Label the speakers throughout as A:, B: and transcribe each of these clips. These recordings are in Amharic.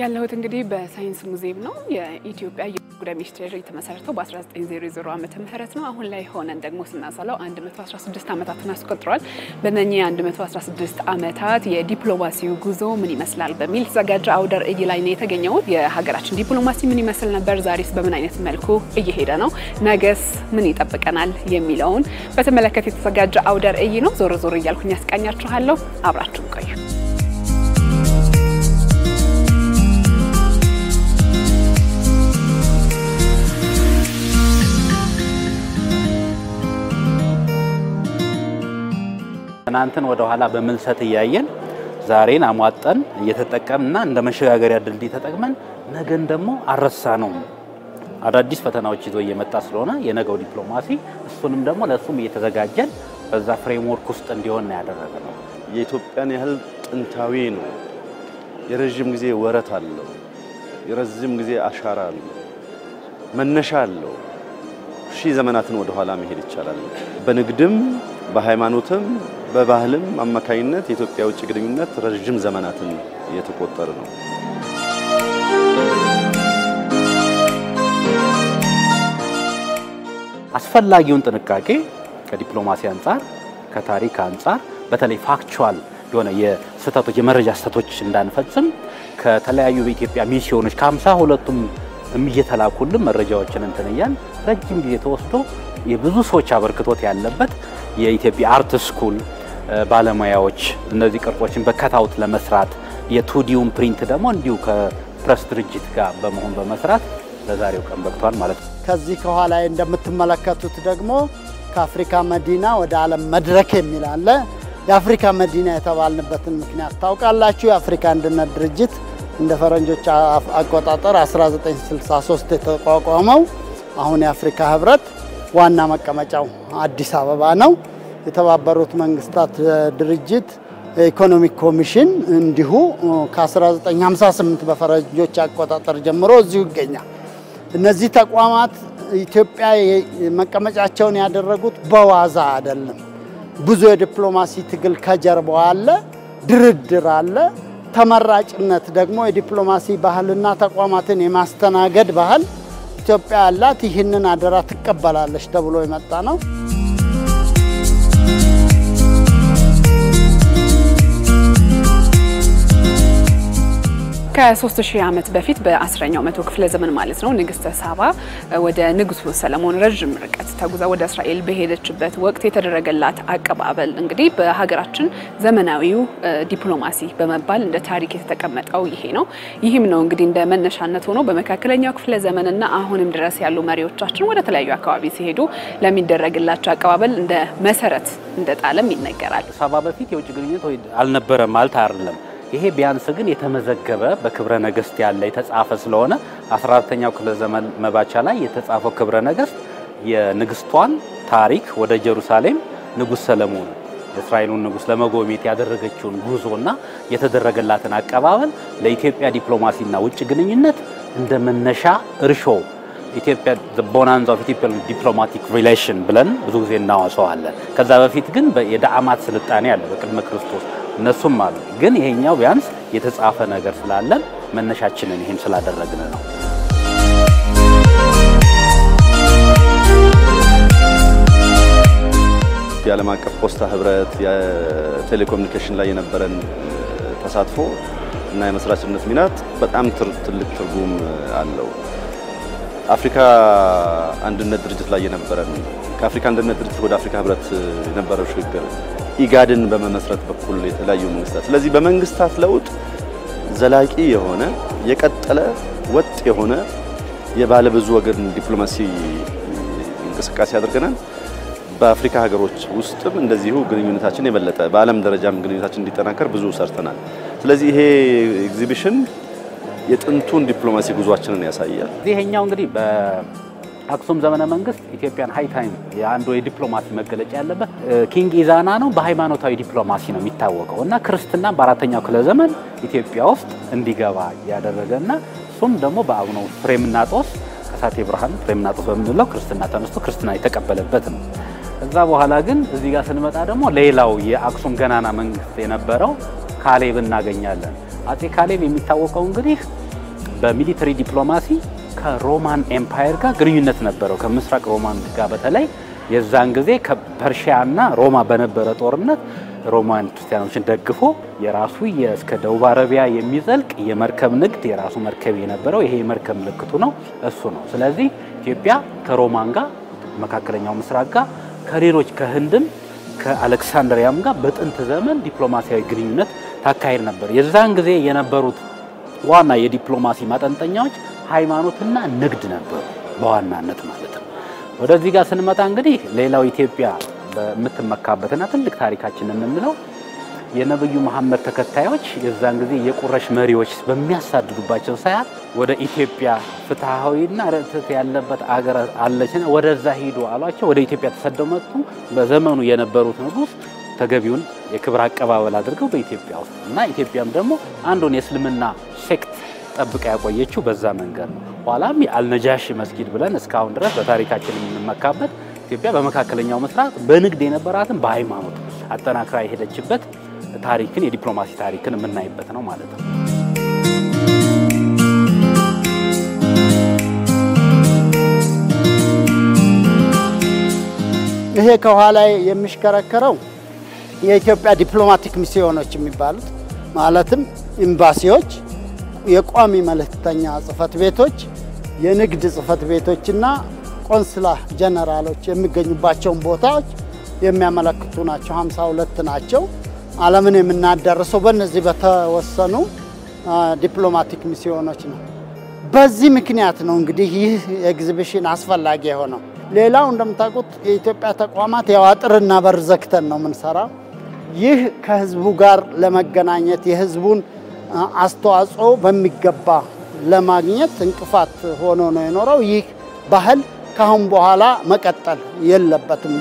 A: ያለሁት እንግዲህ በሳይንስ ሙዚየም ነው። የኢትዮጵያ የውጭ ጉዳይ ሚኒስቴር የተመሰረተው በ1900 ዓመተ ምህረት ነው። አሁን ላይ ሆነን ደግሞ ስናሰላው 116 ዓመታትን አስቆጥሯል። በእነኚህ 116 ዓመታት የዲፕሎማሲው ጉዞ ምን ይመስላል በሚል የተዘጋጀ አውደ ርዕይ ላይ ነው የተገኘሁት። የሀገራችን ዲፕሎማሲ ምን ይመስል ነበር? ዛሬስ በምን አይነት መልኩ እየሄደ ነው? ነገስ ምን ይጠብቀናል? የሚለውን በተመለከተ የተዘጋጀ አውደ ርዕይ ነው። ዞር ዞር እያልኩኝ ያስቃኛችኋለሁ። አብራችሁን ቆዩ።
B: ትናንትን ወደ ኋላ በምልሰት እያየን ዛሬን አሟጠን እየተጠቀምና እንደ መሸጋገሪያ ድልድይ ተጠቅመን ነገን ደግሞ አረሳ ነው። አዳዲስ ፈተናዎች ይዞ እየመጣ ስለሆነ የነገው ዲፕሎማሲ እሱንም ደግሞ ለእሱም እየተዘጋጀን በዛ ፍሬምወርክ ውስጥ እንዲሆን ነው ያደረገ ነው።
C: የኢትዮጵያን ያህል ጥንታዊ ነው። የረዥም ጊዜ ወረት አለው። የረዥም ጊዜ አሻራ አለው። መነሻ አለው። ሺህ ዘመናትን ወደ ኋላ መሄድ ይቻላል። በንግድም በሃይማኖትም በባህልም አማካኝነት የኢትዮጵያ ውጭ ግንኙነት ረዥም ዘመናትን እየተቆጠረ ነው።
B: አስፈላጊውን ጥንቃቄ ከዲፕሎማሲ አንጻር፣ ከታሪክ አንጻር በተለይ ፋክቹዋል የሆነ የስህተቶች የመረጃ ስህተቶች እንዳንፈጽም ከተለያዩ በኢትዮጵያ ሚስዮኖች ከሀምሳ ሁለቱም እየተላኩልን መረጃዎችን እንትን እያል ረጅም ጊዜ ተወስዶ የብዙ ሰዎች አበርክቶት ያለበት የኢትዮጵያ አርት ስኩል ባለሙያዎች እነዚህ ቅርጾችን በከታውት ለመስራት የቱዲውን ፕሪንት ደግሞ እንዲሁ ከፕረስ ድርጅት ጋር በመሆን በመስራት ለዛሬው ቀን በቅቷል ማለት ነው።
D: ከዚህ ከኋላ እንደምትመለከቱት ደግሞ ከአፍሪካ መዲና ወደ ዓለም መድረክ የሚል አለ። የአፍሪካ መዲና የተባልንበትን ምክንያት ታውቃላችሁ። የአፍሪካ አንድነት ድርጅት እንደ ፈረንጆች አቆጣጠር 1963 የተቋቋመው አሁን የአፍሪካ ህብረት ዋና መቀመጫው አዲስ አበባ ነው። የተባበሩት መንግስታት ድርጅት ኢኮኖሚክ ኮሚሽን እንዲሁ ከ1958 በፈረንጆች አቆጣጠር ጀምሮ እዚሁ ይገኛል። እነዚህ ተቋማት ኢትዮጵያ መቀመጫቸውን ያደረጉት በዋዛ አይደለም። ብዙ የዲፕሎማሲ ትግል ከጀርባው አለ፣ ድርድር አለ። ተመራጭነት ደግሞ የዲፕሎማሲ ባህልና ተቋማትን የማስተናገድ ባህል ኢትዮጵያ ያላት ይህንን አደራ ትቀበላለች ተብሎ የመጣ ነው።
A: ከሶስት ሺህ ዓመት በፊት በአስረኛው መቶ ክፍለ ዘመን ማለት ነው ንግስተ ሳባ ወደ ንጉሱ ሰለሞን ረዥም ርቀት ተጉዛ ወደ እስራኤል በሄደችበት ወቅት የተደረገላት አቀባበል እንግዲህ በሀገራችን ዘመናዊው ዲፕሎማሲ በመባል እንደ ታሪክ የተቀመጠው ይሄ ነው። ይህም ነው እንግዲህ እንደ መነሻነት ሆኖ በመካከለኛው ክፍለ ዘመንና አሁንም ድረስ ያሉ መሪዎቻችን ወደ ተለያዩ አካባቢ ሲሄዱ ለሚደረግላቸው አቀባበል እንደ መሰረት እንደ ጣለም ይነገራል።
B: ሳባ በፊት የውጭ ግንኙነት አልነበረም ማለት አይደለም። ይሄ ቢያንስ ግን የተመዘገበ በክብረ ነገስት ያለ የተጻፈ ስለሆነ 14ተኛው ክፍለ ዘመን መባቻ ላይ የተጻፈው ክብረ ነገስት የንግስቷን ታሪክ ወደ ኢየሩሳሌም ንጉስ ሰለሞን የእስራኤሉን ንጉስ ለመጎብኘት ያደረገችውን ጉዞና የተደረገላትን አቀባበል ለኢትዮጵያ ዲፕሎማሲና ውጭ ግንኙነት እንደ መነሻ እርሾ ኢትዮጵያ ቦናንዛ ኦፍ ኢትዮጵያ ዲፕሎማቲክ ሪሌሽን ብለን ብዙ ጊዜ እናዋሰዋለን። ከዛ በፊት ግን የዳዕማት ስልጣኔ አለ በቅድመ ክርስቶስ እነሱም አሉ። ግን ይሄኛው ቢያንስ የተጻፈ ነገር ስላለን መነሻችንን ይህን ስላደረግን ነው።
C: የዓለም አቀፍ ፖስታ ህብረት የቴሌኮሙኒኬሽን ላይ የነበረን ተሳትፎ እና የመስራችነት ሚናት በጣም ትልቅ ትርጉም አለው። አፍሪካ አንድነት ድርጅት ላይ የነበረን ከአፍሪካ አንድነት ድርጅት ወደ አፍሪካ ህብረት የነበረው ሽግግር ኢጋድን በመመስረት በኩል የተለያዩ መንግስታት ስለዚህ በመንግስታት ለውጥ ዘላቂ የሆነ የቀጠለ ወጥ የሆነ የባለብዙ ወገን ዲፕሎማሲ እንቅስቃሴ አድርገናል። በአፍሪካ ሀገሮች ውስጥም እንደዚሁ ግንኙነታችን የበለጠ በዓለም ደረጃም ግንኙነታችን እንዲጠናከር ብዙ ሰርተናል። ስለዚህ ይሄ ኤግዚቢሽን የጥንቱን ዲፕሎማሲ ጉዟችንን ያሳያል።
B: ይሄኛው እንግዲህ አክሱም ዘመነ መንግስት ኢትዮጵያን ሃይ ታይም የአንዱ የዲፕሎማሲ መገለጫ ያለበት ኪንግ ኢዛና ነው። በሃይማኖታዊ ዲፕሎማሲ ነው የሚታወቀው እና ክርስትና በአራተኛው ክፍለ ዘመን ኢትዮጵያ ውስጥ እንዲገባ ያደረገና እሱም ደግሞ በአቡነ ፍሬምናጦስ ከሳቴ ብርሃን ፍሬምናጦስ በምንለው ክርስትና ተነስቶ ክርስትና የተቀበለበት ነው። ከዛ በኋላ ግን እዚህ ጋር ስንመጣ ደግሞ ሌላው የአክሱም ገናና መንግስት የነበረው ካሌብ እናገኛለን። አጼ ካሌብ የሚታወቀው እንግዲህ በሚሊተሪ ዲፕሎማሲ ከሮማን ኤምፓየር ጋር ግንኙነት ነበረው። ከምስራቅ ሮማን ጋር በተለይ የዛን ጊዜ ከፐርሺያና ሮማ በነበረ ጦርነት ሮማን ክርስቲያኖችን ደግፎ የራሱ እስከ ደቡብ አረቢያ የሚዘልቅ የመርከብ ንግድ የራሱ መርከብ የነበረው ይሄ የመርከብ ምልክቱ ነው፣ እሱ ነው። ስለዚህ ኢትዮጵያ ከሮማን ጋር መካከለኛው ምስራቅ ጋር ከሌሎች ከህንድም ከአሌክሳንድሪያም ጋር በጥንት ዘመን ዲፕሎማሲያዊ ግንኙነት ታካሄድ ነበር። የዛን ጊዜ የነበሩት ዋና የዲፕሎማሲ ማጠንጠኛዎች ሃይማኖትና ንግድ ነበሩ በዋናነት ማለት ነው። ወደዚህ ጋር ስንመጣ እንግዲህ ሌላው ኢትዮጵያ በምትመካበትና ትልቅ ታሪካችን የምንለው የነብዩ መሐመድ ተከታዮች የዛን ጊዜ የቁረሽ መሪዎች በሚያሳድዱባቸው ሰዓት ወደ ኢትዮጵያ ፍትሐዊና ርትዕት ያለበት አገር አለችና ወደዛ ሂዱ አሏቸው። ወደ ኢትዮጵያ ተሰደው መጡ። በዘመኑ የነበሩት ንጉሥ ተገቢውን የክብር አቀባበል አድርገው በኢትዮጵያ ውስጥ እና ኢትዮጵያም ደግሞ አንዱን የእስልምና ሴክት ጠብቃ ያቆየችው በዛ መንገድ ነው። ኋላም የአልነጃሺ መስጊድ ብለን እስካሁን ድረስ በታሪካችን የምንመካበት ኢትዮጵያ በመካከለኛው ምስራቅ በንግድ የነበራትን በሃይማኖት አጠናክራ የሄደችበት ታሪክን የዲፕሎማሲ ታሪክን የምናይበት ነው ማለት ነው።
D: ይሄ ከኋላ የሚሽከረከረው የኢትዮጵያ ዲፕሎማቲክ ሚስዮኖች የሚባሉት ማለትም ኤምባሲዎች፣ የቋሚ መልእክተኛ ጽህፈት ቤቶች፣ የንግድ ጽህፈት ቤቶችና ቆንስላ ጀነራሎች የሚገኙባቸውን ቦታዎች የሚያመለክቱ ናቸው። 52 ናቸው። ዓለምን የምናዳርሰው በእነዚህ በተወሰኑ ዲፕሎማቲክ ሚስዮኖች ነው። በዚህ ምክንያት ነው እንግዲህ ይህ ኤግዚቢሽን አስፈላጊ የሆነው። ሌላው እንደምታውቁት የኢትዮጵያ ተቋማት ያው አጥርና በር ዘግተን ነው የምንሰራው። ይህ ከህዝቡ ጋር ለመገናኘት የህዝቡን አስተዋጽኦ በሚገባ ለማግኘት እንቅፋት ሆኖ ነው የኖረው። ይህ ባህል ካሁን በኋላ መቀጠል የለበትም።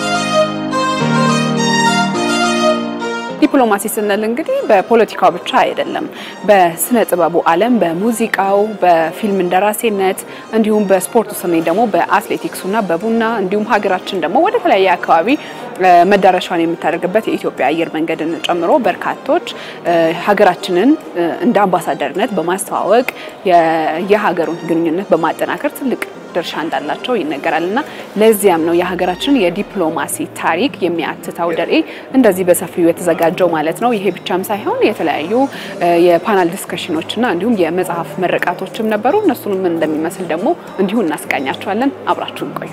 A: ዲፕሎማሲ ስንል እንግዲህ በፖለቲካው ብቻ አይደለም። በስነ ጥበቡ ዓለም፣ በሙዚቃው፣ በፊልም እንደራሴነት እንዲሁም በስፖርቱ ስንል ደግሞ በአትሌቲክሱና በቡና እንዲሁም ሀገራችን ደግሞ ወደ ተለያየ አካባቢ መዳረሻውን የምታደርግበት የኢትዮጵያ አየር መንገድን ጨምሮ በርካቶች ሀገራችንን እንደ አምባሳደርነት በማስተዋወቅ የሀገሩን ግንኙነት በማጠናከር ትልቅ ድርሻ እንዳላቸው ይነገራል እና ለዚያም ነው የሀገራችንን የዲፕሎማሲ ታሪክ የሚያትተው ርዕይ እንደዚህ በሰፊው የተዘጋጀው ማለት ነው። ይሄ ብቻም ሳይሆን የተለያዩ የፓናል ዲስከሽኖችና እንዲሁም የመጽሐፍ መረቃቶችም ነበሩ። እነሱንም እንደሚመስል ደግሞ እንዲሁ እናስቃኛቸዋለን። አብራችሁን ቆዩ።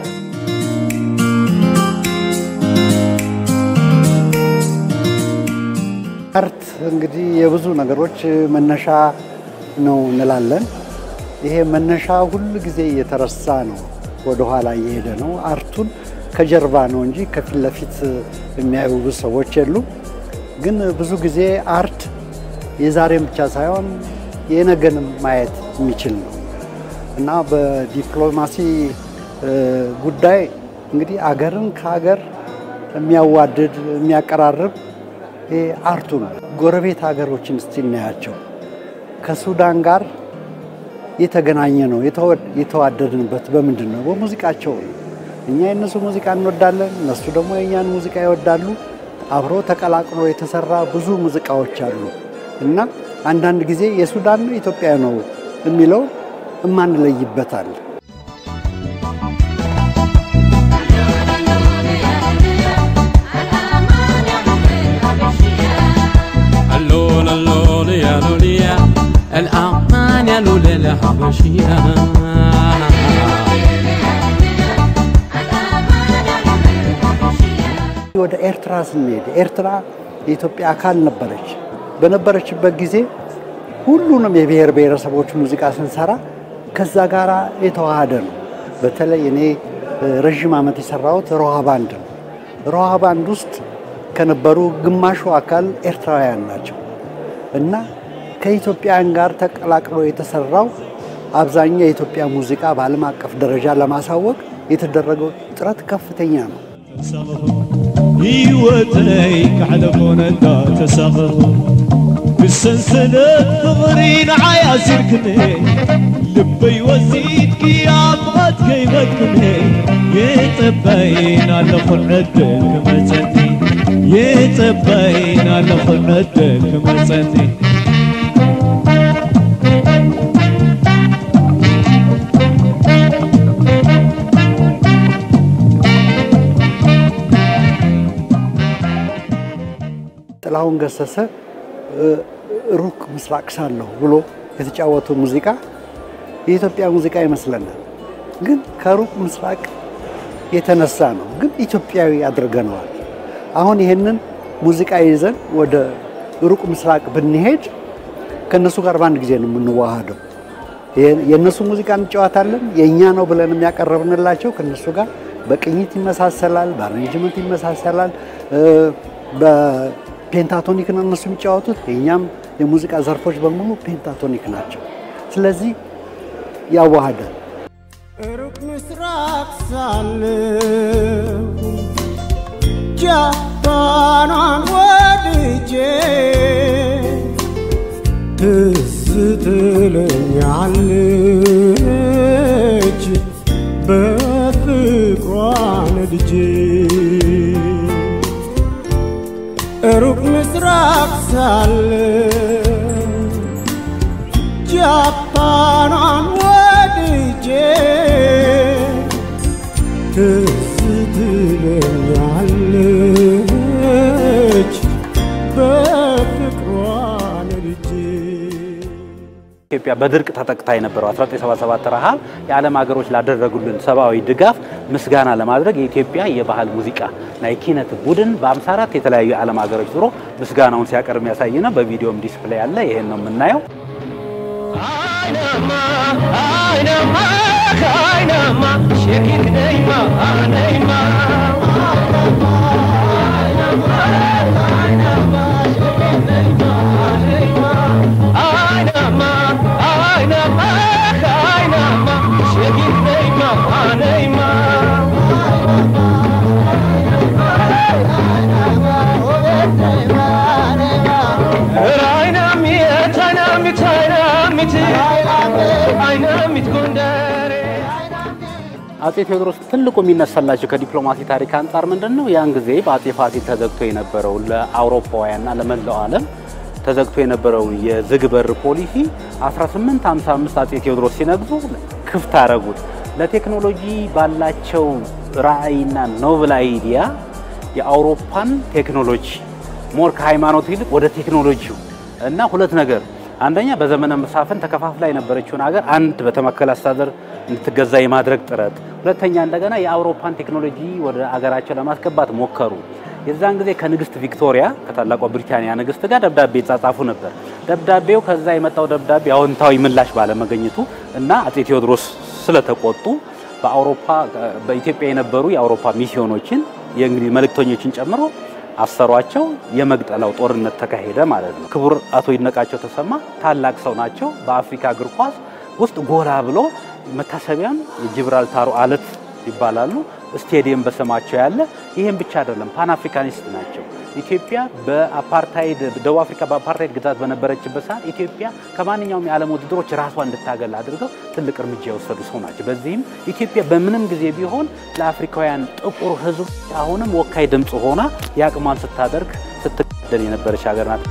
E: አርት እንግዲህ የብዙ ነገሮች መነሻ ነው እንላለን። ይሄ መነሻ ሁል ጊዜ እየተረሳ ነው፣ ወደኋላ እየሄደ ነው። አርቱን ከጀርባ ነው እንጂ ከፊት ለፊት የሚያዩ ብዙ ሰዎች የሉም። ግን ብዙ ጊዜ አርት የዛሬን ብቻ ሳይሆን የነገንም ማየት የሚችል ነው እና በዲፕሎማሲ ጉዳይ እንግዲህ አገርን ከሀገር የሚያዋድድ የሚያቀራርብ ይሄ አርቱ ነው። ጎረቤት ሀገሮችን እስቲ እናያቸው። ከሱዳን ጋር የተገናኘ ነው የተዋደድንበት በምንድን ነው? በሙዚቃቸው ነው። እኛ የእነሱ ሙዚቃ እንወዳለን፣ እነሱ ደግሞ የእኛን ሙዚቃ ይወዳሉ። አብሮ ተቀላቅሎ የተሰራ ብዙ ሙዚቃዎች አሉ እና አንዳንድ ጊዜ የሱዳን ነው ኢትዮጵያ ነው የሚለው እማንለይበታል።
F: اللون اللون يا لوليا الأمان يا لولا الحبشية
E: ወደ ኤርትራ ስንሄድ ኤርትራ የኢትዮጵያ አካል ነበረች። በነበረችበት ጊዜ ሁሉንም የብሔር ብሔረሰቦች ሙዚቃ ስንሰራ ከዛ ጋር የተዋሃደ ነው። በተለይ እኔ ረዥም ዓመት የሰራሁት ሮሃ ባንድ ነው። ሮሃ ባንድ ውስጥ ከነበሩ ግማሹ አካል ኤርትራውያን ናቸው እና ከኢትዮጵያን ጋር ተቀላቅሎ የተሰራው አብዛኛው የኢትዮጵያ ሙዚቃ በዓለም አቀፍ ደረጃ ለማሳወቅ የተደረገው ጥረት ከፍተኛ ነው።
G: ህይወተይ ካሕለፎነታ ተሳኸኹ ብሰንሰለት ፍቕሪ ንዓይ ኣሲርክነ ልበይ ወሲድኪ ኣብ ቐትከይ መጥክነ የጠባይን ኣለኹ ዕድል ክመፀኒ የጠባይን ኣለኹ ዕድል ክመፀኒ
E: ጥላሁን ገሰሰ እ፣ ሩቅ ምስራቅ ሳለሁ ብሎ የተጫወቱ ሙዚቃ የኢትዮጵያ ሙዚቃ ይመስለናል። ግን ከሩቅ ምስራቅ የተነሳ ነው፣ ግን ኢትዮጵያዊ አድርገነዋል። አሁን ይህንን ሙዚቃ ይዘን ወደ ሩቅ ምስራቅ ብንሄድ ከእነሱ ጋር በአንድ ጊዜ ነው የምንዋሃደው። የ- የእነሱ ሙዚቃ እንጫወታለን፣ የእኛ ነው ብለን የሚያቀረብንላቸው ከእነሱ ጋር በቅኝት ይመሳሰላል፣ በአሬንጅመንት ይመሳሰላል። እ፣ በፔንታቶኒክ ነው እነሱ የሚጫወቱት፣ የእኛም የሙዚቃ ዘርፎች በሙሉ ፔንታቶኒክ ናቸው። ስለዚህ ያዋሃዳል።
H: ሩቅ ምስራቅ ሳለሁ ጃፓኗን ወድጄ ትዝ ትለኛለች በፍቅሯ ነድጄ ሩቅ ምስራቅ ሳለሁ ጃፓኗን ወድጄ ትዝ ትለኛለች በፍቅሯ ነድጄ
B: ኢትዮጵያ በድርቅ ተጠቅታ የነበረው 1977 ረሃብ የዓለም ሀገሮች ላደረጉልን ሰብአዊ ድጋፍ ምስጋና ለማድረግ የኢትዮጵያ የባህል ሙዚቃ እና የኪነት ቡድን በ54 የተለያዩ የዓለም ሀገሮች ዞሮ ምስጋናውን ሲያቀርብ የሚያሳይ ነው። በቪዲዮም ዲስፕሌይ አለ። ይሄን ነው የምናየው። አጼ ቴዎድሮስ ትልቁ የሚነሳላቸው ከዲፕሎማሲ ታሪክ አንጻር ምንድን ነው? ያን ጊዜ በአጼ ፋሲል ተዘግቶ የነበረው ለአውሮፓውያንና ለመላው ዓለም ተዘግቶ የነበረውን የዝግ በር ፖሊሲ 1855 አጼ ቴዎድሮስ ሲነግዙ ክፍት አረጉት። ለቴክኖሎጂ ባላቸው ራዕይና ኖብል አይዲያ የአውሮፓን ቴክኖሎጂ ሞር ከሃይማኖት ይልቅ ወደ ቴክኖሎጂው እና ሁለት ነገር አንደኛ በዘመነ መሳፍንት ተከፋፍላ የነበረችውን ሀገር አንድ በተማከለ አስተዳደር እንድትገዛ የማድረግ ጥረት፣ ሁለተኛ እንደገና የአውሮፓን ቴክኖሎጂ ወደ አገራቸው ለማስገባት ሞከሩ። የዛን ጊዜ ከንግስት ቪክቶሪያ ከታላቋ ብሪታንያ ንግስት ጋር ደብዳቤ ይጻጻፉ ነበር። ደብዳቤው ከዛ የመጣው ደብዳቤ አዎንታዊ ምላሽ ባለመገኘቱ እና አጼ ቴዎድሮስ ስለተቆጡ በአውሮፓ በኢትዮጵያ የነበሩ የአውሮፓ ሚስዮኖችን የእንግሊዝ መልእክተኞችን ጨምሮ አሰሯቸው። የመግጠላው ጦርነት ተካሄደ ማለት ነው። ክቡር አቶ ይድነቃቸው ተሰማ ታላቅ ሰው ናቸው። በአፍሪካ እግር ኳስ ውስጥ ጎላ ብሎ መታሰቢያም የጂብራልታሩ አለት ይባላሉ። ስቴዲየም በስማቸው ያለ ይህም ብቻ አይደለም፣ ፓን አፍሪካኒስት ናቸው። ኢትዮጵያ በአፓርታይድ ደቡብ አፍሪካ በአፓርታይድ ግዛት በነበረችበት ሰዓት ኢትዮጵያ ከማንኛውም የዓለም ውድድሮች ራሷን እንድታገል አድርገው ትልቅ እርምጃ የወሰዱ ሰው ናቸው። በዚህም ኢትዮጵያ በምንም ጊዜ ቢሆን ለአፍሪካውያን ጥቁር ሕዝብ አሁንም ወካይ ድምፅ ሆና የአቅሟን ስታደርግ ስትቀደል የነበረች ሀገር ናት።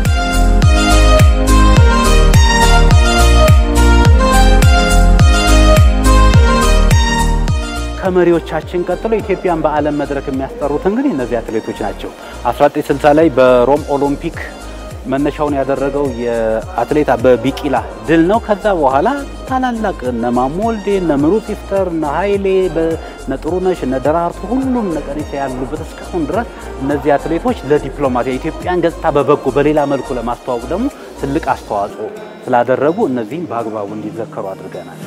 B: ከመሪዎቻችን ቀጥሎ ኢትዮጵያን በዓለም መድረክ የሚያስጠሩት እንግዲህ እነዚህ አትሌቶች ናቸው። 1960 ላይ በሮም ኦሎምፒክ መነሻውን ያደረገው የአትሌት አበበ ቢቂላ ድል ነው። ከዛ በኋላ ታላላቅ እነ ማሞ ወልዴ፣ እነ ምሩጽ ይፍጠር፣ እነ ኃይሌ፣ እነ ጥሩነሽ፣ እነ ደራርቱ ሁሉም እነ ቀነኒሳ ያሉበት እስካሁን ድረስ እነዚህ አትሌቶች ለዲፕሎማሲ የኢትዮጵያን ገጽታ በበጎ በሌላ መልኩ ለማስተዋወቅ ደግሞ ትልቅ አስተዋጽኦ ስላደረጉ እነዚህም በአግባቡ እንዲዘከሩ አድርገናል።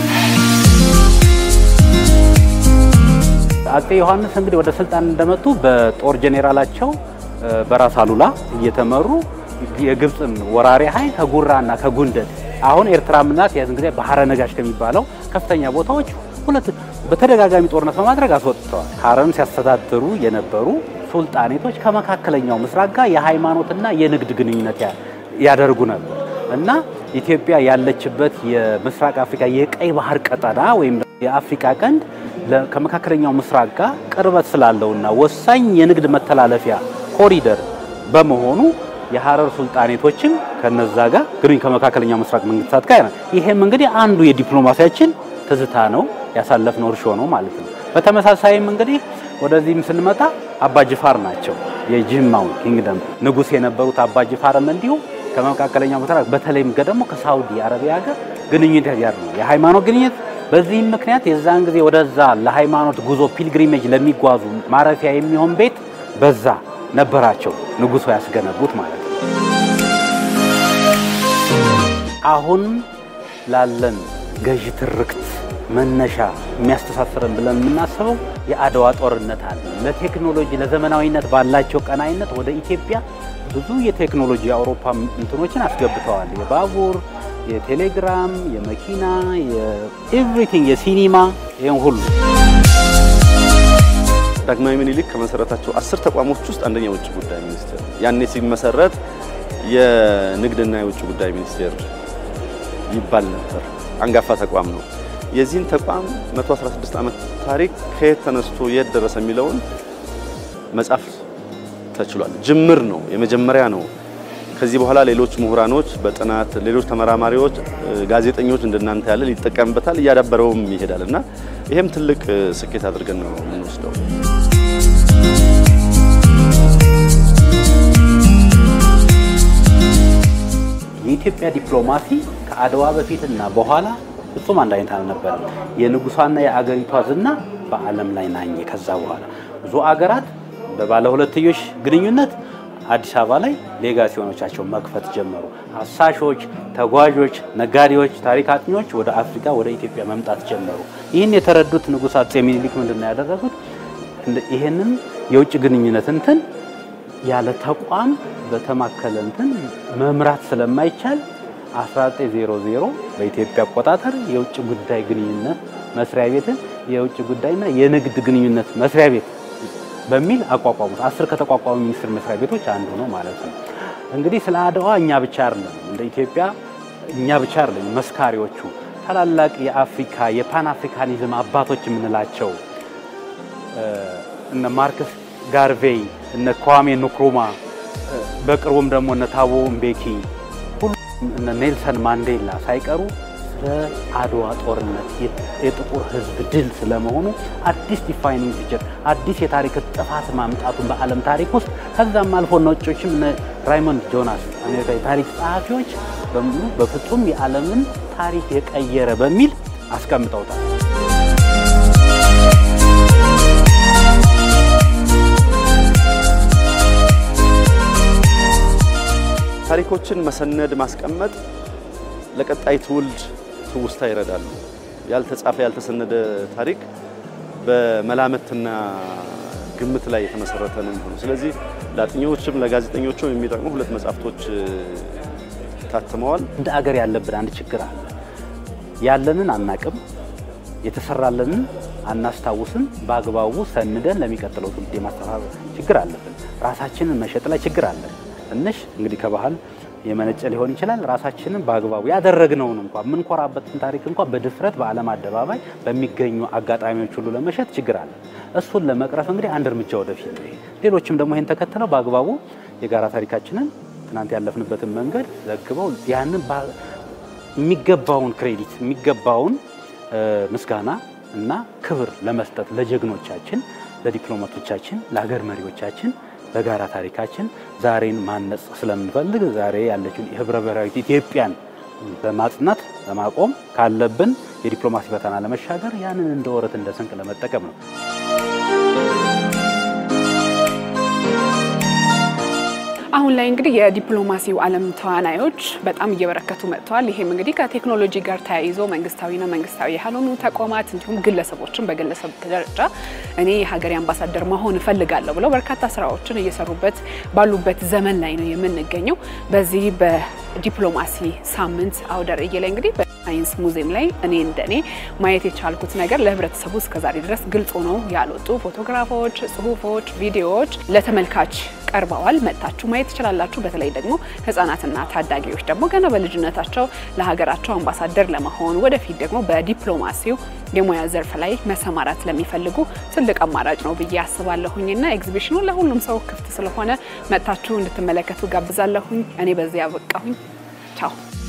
B: አጼ ዮሐንስ እንግዲህ ወደ ስልጣን እንደመጡ በጦር ጄኔራላቸው በራስ አሉላ እየተመሩ የግብፅን ወራሪ ኃይል ከጉራና ከጉንደት አሁን ኤርትራ ምናት ያን ጊዜ ባህረ ነጋሽ ከሚባለው ከፍተኛ ቦታዎች ሁለት በተደጋጋሚ ጦርነት በማድረግ አስወጥተዋል። ሀረርን ሲያስተዳድሩ የነበሩ ሱልጣኔቶች ከመካከለኛው ምስራቅ ጋር የሃይማኖትና የንግድ ግንኙነት ያደርጉ ነበር እና ኢትዮጵያ ያለችበት የምስራቅ አፍሪካ የቀይ ባህር ቀጠና ወይም የአፍሪካ ቀንድ ከመካከለኛው ምስራቅ ጋር ቅርበት ስላለውና ወሳኝ የንግድ መተላለፊያ ኮሪደር በመሆኑ የሀረር ሱልጣኔቶችም ከነዛ ጋር ግንኙነት ከመካከለኛው ምስራቅ መንግስታት ጋር ይሄም እንግዲህ አንዱ የዲፕሎማሲያችን ትዝታ ነው፣ ያሳለፍነው እርሾ ነው ማለት ነው። በተመሳሳይም እንግዲህ ወደዚህም ስንመጣ አባ ጅፋር ናቸው። የጅማው ኪንግደም ንጉሥ የነበሩት አባ ጅፋርም እንዲሁ ከመካከለኛው ምስራቅ በተለይም ደግሞ ከሳውዲ አረቢያ ጋር ግንኙነት ያደርጉ ነው የሃይማኖት ግንኙነት። በዚህም ምክንያት የዛን ጊዜ ወደዛ ለሃይማኖት ጉዞ ፒልግሪሜጅ ለሚጓዙ ማረፊያ የሚሆን ቤት በዛ ነበራቸው ንጉሱ ያስገነቡት ማለት ነው። አሁን ላለን ገዢ ትርክት መነሻ የሚያስተሳስረን ብለን የምናስበው የአድዋ ጦርነት አለ። ለቴክኖሎጂ ለዘመናዊነት ባላቸው ቀናይነት ወደ ኢትዮጵያ ብዙ የቴክኖሎጂ የአውሮፓ እንትኖችን አስገብተዋል። የባቡር፣ የቴሌግራም፣ የመኪና፣ የኤቭሪቲንግ የሲኒማ ይህን ሁሉ
C: ዳግማዊ ምኒልክ ከመሰረታቸው አስር ተቋሞች ውስጥ አንደኛ የውጭ ጉዳይ ሚኒስቴር ያኔ ሲመሰረት የንግድና የውጭ ጉዳይ ሚኒስቴር ይባል ነበር። አንጋፋ ተቋም ነው። የዚህን ተቋም 116 ዓመት ታሪክ ከየት ተነስቶ የት ደረሰ የሚለውን መጻፍ ተችሏል። ጅምር ነው፣ የመጀመሪያ ነው። ከዚህ በኋላ ሌሎች ምሁራኖች በጥናት ሌሎች ተመራማሪዎች፣ ጋዜጠኞች እንደናንተ ያለ ሊጠቀምበታል፣ እያዳበረውም ይሄዳል እና ይሄም ትልቅ ስኬት አድርገን ነው የምንወስደው።
B: የኢትዮጵያ ዲፕሎማሲ ከአድዋ በፊትና በኋላ ፍጹም አንድ አይነት አልነበረም። የንጉሷና የአገሪቷ ዝና በዓለም ላይ ናኘ። ከዛ በኋላ ብዙ አገራት በባለ ሁለትዮሽ ግንኙነት አዲስ አበባ ላይ ሌጋሲዮኖቻቸውን መክፈት ጀመሩ። አሳሾች፣ ተጓዦች፣ ነጋዴዎች፣ ታሪክ አጥኚዎች ወደ አፍሪካ ወደ ኢትዮጵያ መምጣት ጀመሩ። ይህን የተረዱት ንጉሥ አፄ ሚኒሊክ ምንድን ነው ያደረጉት? ይህንን የውጭ ግንኙነት እንትን ያለ ተቋም በተማከለ እንትን መምራት ስለማይቻል 1900 በኢትዮጵያ አቆጣጠር የውጭ ጉዳይ ግንኙነት መስሪያ ቤትን የውጭ ጉዳይና የንግድ ግንኙነት መስሪያ ቤት በሚል አቋቋሙት። አስር ከተቋቋሙ ሚኒስቴር መስሪያ ቤቶች አንዱ ነው ማለት ነው። እንግዲህ ስለ አድዋ እኛ ብቻ አይደለም እንደ ኢትዮጵያ እኛ ብቻ አይደለም መስካሪዎቹ ታላላቅ የአፍሪካ የፓን አፍሪካኒዝም አባቶች የምንላቸው እነ ማርክስ ጋርቬይ እነ ኳሜ ንክሩማ በቅርቡም ደግሞ እነ ታቦ ምቤኪ ሁሉም እነ ኔልሰን ማንዴላ ሳይቀሩ ስለ አድዋ ጦርነት የጥቁር ሕዝብ ድል ስለመሆኑ አዲስ ዲፋይኒንግ ፒክቸር አዲስ የታሪክ ጥፋት ማምጣቱን በዓለም ታሪክ ውስጥ ከዛም አልፎ ነጮችም እነ ራይሞንድ ጆናስ አሜሪካ የታሪክ ጸሐፊዎች በሙሉ በፍጹም የዓለምን ታሪክ የቀየረ በሚል አስቀምጠውታል።
C: ታሪኮችን መሰነድ ማስቀመጥ ለቀጣይ ትውልድ ትውስታ ይረዳሉ። ያልተጻፈ ያልተሰነደ ታሪክ በመላመትና ግምት ላይ የተመሰረተ ነው የሚሆነው። ስለዚህ ለአጥኚዎችም ለጋዜጠኞችም የሚጠቅሙ ሁለት መጽሐፍቶች ታትመዋል።
B: እንደ አገር ያለብን አንድ ችግር አለ። ያለንን አናቅም፣ የተሰራለንን አናስታውስም። በአግባቡ ሰንደን ለሚቀጥለው ትውልድ የማስተላለፍ ችግር አለብን። ራሳችንን መሸጥ ላይ ችግር አለን። ትንሽ እንግዲህ ከባህል የመነጨ ሊሆን ይችላል። ራሳችንን በአግባቡ ያደረግነውን እንኳን የምንኮራበትን ታሪክ እንኳን በድፍረት በዓለም አደባባይ በሚገኙ አጋጣሚዎች ሁሉ ለመሸጥ ችግር አለ። እሱን ለመቅረፍ እንግዲህ አንድ እርምጃ ወደፊት ነው። ሌሎችም ደግሞ ይህን ተከትለው በአግባቡ የጋራ ታሪካችንን ትናንት ያለፍንበትን መንገድ ዘግበው ያንን የሚገባውን ክሬዲት የሚገባውን ምስጋና እና ክብር ለመስጠት ለጀግኖቻችን፣ ለዲፕሎማቶቻችን፣ ለሀገር መሪዎቻችን በጋራ ታሪካችን ዛሬን ማነጽ ስለምንፈልግ ዛሬ ያለችውን የህብረ ብሔራዊት ኢትዮጵያን በማጽናት በማቆም ካለብን የዲፕሎማሲ ፈተና ለመሻገር ያንን እንደ ወረት እንደ ስንቅ ለመጠቀም ነው።
A: አሁን ላይ እንግዲህ የዲፕሎማሲው ዓለም ተዋናዮች በጣም እየበረከቱ መጥተዋል። ይሄም እንግዲህ ከቴክኖሎጂ ጋር ተያይዞ መንግስታዊና መንግስታዊ ያልሆኑ ተቋማት እንዲሁም ግለሰቦችን በግለሰብ ደረጃ እኔ የሀገሬ አምባሳደር መሆን እፈልጋለሁ ብለው በርካታ ስራዎችን እየሰሩበት ባሉበት ዘመን ላይ ነው የምንገኘው። በዚህ በዲፕሎማሲ ሳምንት አውደ ርዕይ ላይ እንግዲህ በሳይንስ ሙዚየም ላይ እኔ እንደኔ ማየት የቻልኩት ነገር ለህብረተሰቡ እስከዛሬ ድረስ ግልጽ ሆነው ያልወጡ ፎቶግራፎች፣ ጽሁፎች፣ ቪዲዮዎች ለተመልካች ቀርበዋል። መጥታችሁ ማየት ትችላላችሁ። በተለይ ደግሞ ህጻናትና ታዳጊዎች ደግሞ ገና በልጅነታቸው ለሀገራቸው አምባሳደር ለመሆን ወደፊት ደግሞ በዲፕሎማሲው የሙያ ዘርፍ ላይ መሰማራት ለሚፈልጉ ትልቅ አማራጭ ነው ብዬ አስባለሁኝና ኤግዚቢሽኑ ለሁሉም ሰው ክፍት ስለሆነ መጥታችሁ እንድትመለከቱ ጋብዛለሁኝ። እኔ በዚህ ያበቃሁኝ። ቻው